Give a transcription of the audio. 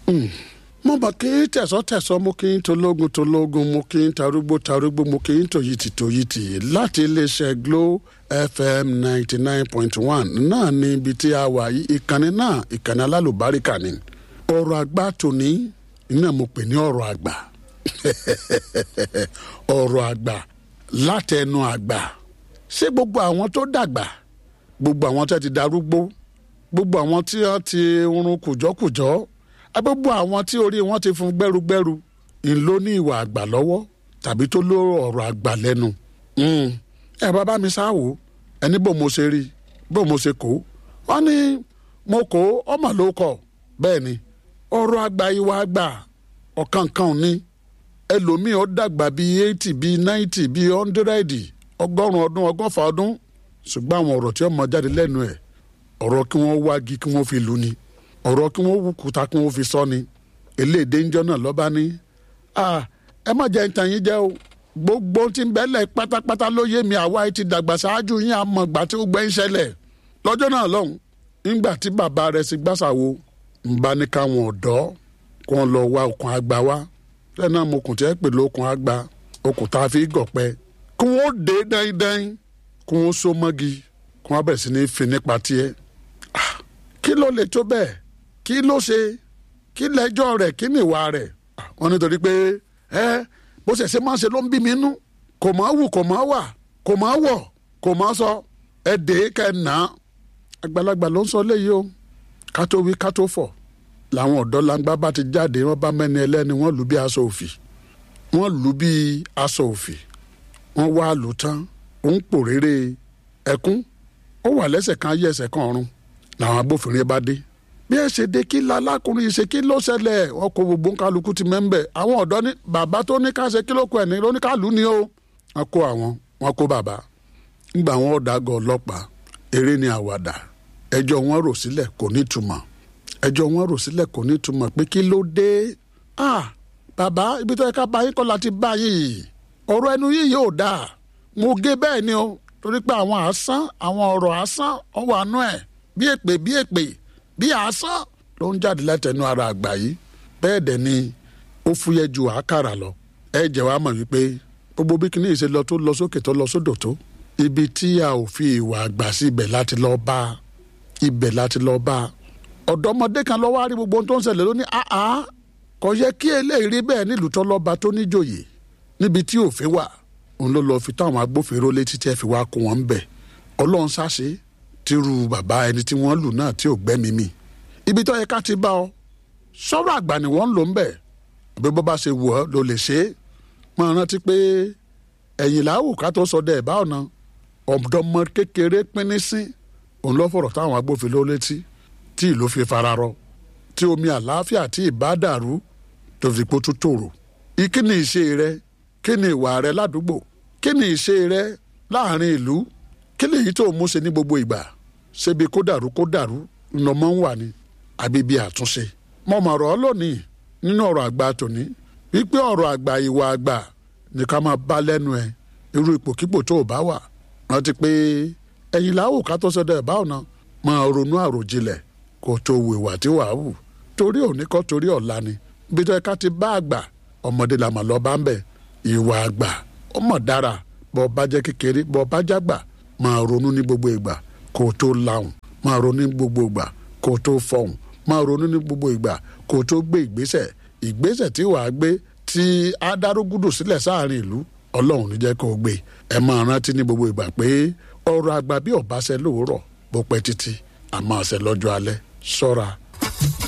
mo mọ̀ kí tẹ̀sán-tẹ̀sán mo kí n tológun tológun mo kí n tarúgbó tarúgbó mo kí n tòyìtì tòyìtì láti iléeṣẹ́ Glo FM ninety nine point one náà ní ibi tí a wà yìí ìkànnì náà ìkànnì alálùbáríkà ni ọ̀rọ̀ àgbà tòní iná mo pè ní ọ̀rọ̀ àgbà ọ̀rọ̀ àgbà látẹnu àgbà ṣé gbogbo àwọn tó dàgbà gbogbo àwọn tó ti darúgbó gbogbo àwọn tí wọ́n ti run kùjọ́kùjọ́ gbogbo àwọn tí orí wọn ti fún gbẹ́rúgbẹ́rú ń ló ní ìwà àgbà lọ́wọ́ tàbí tó ló ọ̀rọ̀ àgbà lẹ́nu. ẹ bàbá mi sáwò ẹni bó mo ṣe rí bó mo ṣe kó wọn ní mo kó ọmọ ló kọ bẹ́ẹ̀ ni ọ̀rọ̀ àgbà ìwà àgbà ọ̀kankan ni ẹlòmíì ó dàgbà bíi eighty bíi ninety bíi hundred ọgọ́rùn ọdún ọgọ́fà ọdún ṣùgbọ́n àwọn ọ̀rọ̀ tí ó mọ jáde lẹ́nu ẹ̀ ọ̀rọ̀ kí wọ́n wági kí wọ́n fi lù ni ọ̀rọ̀ kí wọ́n wùkúta kí wọ́n fi sọ ni eléèdè ńjọ́ náà lọ́ba ní. ẹ má jẹ́ ìtàn yín jẹ́ o gbogbo tí ń bẹ́lẹ̀ pátápátá ló yé mi àwa ti dàgbà ṣáájú yín àmọ́ ìgbà tí ó gbẹ́ ń ṣẹlẹ̀ lọ́jọ́ náà lọ́hùn nígbà tí bàbá rẹ̀ sì gbàṣàwo ń bá ní káwọn ọ̀dọ́ kó wọn lọ wá okùn àgbà wá lẹ́yìn náà mo kùn tí ẹ pè lókun àgbà okùn tá a fi gọ̀pẹ́ kí wọ́n dé dáindáin kí wọ́n so mọ́gi kí wọ́n bẹ̀rẹ̀ sí ní fi nípa tiẹ̀ kí ló lè tó bẹ́ẹ̀ kí ló ṣe kí lẹ́jọ́ rẹ̀ kí ni ìwà rẹ̀ wọ́n nítorí pé ẹ bó ṣe ṣe máa ṣe ló ń bí mi nú kò máa wù kò máa wà kò máa wọ̀ kò máa sọ ẹ dè é kẹ́ ẹ nà á àgbàlagbà ló ń sọ léyìí o ká tó wí ká tó fọ̀ làwọn ọ̀dọ́ langba bá ti jáde wọ́n bá mẹ́ni ẹlẹ́ni wọ́n lù bí aṣọ òfì wọ́n lù bí aṣọ òfì wọ́n wá lù tán ó ń pòrèrè ẹkún ó wà lẹ́sẹ̀ kan ayé ẹsẹ̀ kan ọ̀run làwọn agbófinró bá dé bí ẹ ṣe dé kí lalákùnrin ṣe kí ló ṣẹlẹ̀ wọn kó gbogbo kálukú ti mẹ́ńbẹ̀ àwọn ọ̀dọ́ ní bàbá tó ní ká ṣe kí ló kọ ẹ̀ ní lóníkàlù ni ó wọn kó àwọn wọn kó bàbá ńgbà wọn ọ̀dàgọ̀ ọlọ́pàá eré ni àwàdà ẹjọ́ wọn rò sílẹ̀ kò ní túmọ̀ ẹjọ́ wọn rò sílẹ̀ kò ní túmọ̀ pé kí ló dé ah bàbá ibi tó yẹ ká bá yín kọ́ la ti bá yìí ọ̀rọ̀ ẹnu yìí yóò dáa mo gé bẹ́ẹ̀ ni o torí pé àwọn àásán àwọn ọ̀rọ̀ àásán ọwọ́ àánú ẹ̀ bí èpè bí èpè bí àásán ló ń jáde látẹnu ara àgbà yìí bẹ́ẹ̀ dẹ̀ ni ó fúyẹ́ ju àákàrà lọ ẹ jẹ́ wàá mọ̀ wípé gbogbo bí kinní ìṣe lọ tó lọ sókè tó lọ sódò tó ibi tí a ò fi ìwà àgbà sí ibẹ̀ láti lọ bá ibẹ̀ láti lọ bá ọ̀dọ́mọdé kan lọ́wọ́ á rí gbogbo ohun tó ń ṣẹlẹ̀ ló ní àá kò yẹ kí eléyìí rí bẹ́ẹ̀ nílùú tó lọ́ba tó níjòyè níbi tí òfin wà òun ló lọ́ọ́ fi táwọn agbófinró létí tí ẹ fi wá kó wọn bẹ̀ ọlọ́run ṣáṣe tírú bàbá ẹni tí wọ́n lù náà tí ò gbẹ́mí mi ibi tó yẹ ká ti bá ọ sọ̀rọ̀ àgbà ni wọ́n ń lò ń bẹ̀ bí bó bá ṣe wù ọ́ ló lè ṣe é máa rántí pé ẹ̀yìn làwù ká tó sọ dẹ̀ bá ọ̀nà ọ̀dọ́mọ kékeré pínní sí òun lọ́ fọ̀rọ̀ táwọn agbófinró létí tí ìlú fi fararọ tí omi àlàáfíà tí ìbá dàrú tó fi pọ́ tó tòrò kí ni ìṣe rẹ kí ni ìwà rẹ ládùúgbò kí ni ìṣe rẹ láàrin ìlú kí lèyí tó mú ṣe ní gbogbo ìgbà ṣébi kó dàrú kó dàrú ńlọmọ ń wà ní àbí bí àtúnṣe mo mọ̀ ọ̀rọ̀ lónìí nínú ọ̀rọ̀ àgbà tòní wípé ọ̀rọ̀ àgbà ìwà àgbà ní ká máa bá lẹ́nu ẹ̀ irú ipòkípò tó o bá wà rántí pé ẹ̀yìn làwò ká tó sọdọ̀ ẹ̀ bá ọ̀nà máa ronú àròjinlẹ̀ kó tó wù ìwà tí wàá wù torí òní kọ́ torí ọ̀la ni bí tó yẹ ká ti bá àgbà ọmọdé làmà lọ bá ń bẹ̀ ìwà àgbà ọmọ dára bọ́ bá jẹ́ kékeré bọ́ bá jágbà máa ronú ní gbogbo ìgbà kó o tó lahùn máa ronú ní gbogbo ìgbà kó o tó fọhùn máa ronú ní gbogbo ìgbà kó o tó gbé ìgbésẹ̀ ìgbésẹ̀ tí wàá gbé tí adarúgúdù sílẹ̀ sáàrin ìlú ọlọ́run ní jẹ́ kó o gbé ẹ máa rántí ní gbogbo ìgbà pé ọ̀rọ̀ àgbà bí ọ̀bá ṣẹ lóòrọ̀ bó pẹ́ títí àmọ́ ṣẹ lọ́jọ́ alẹ́ ṣọ́ra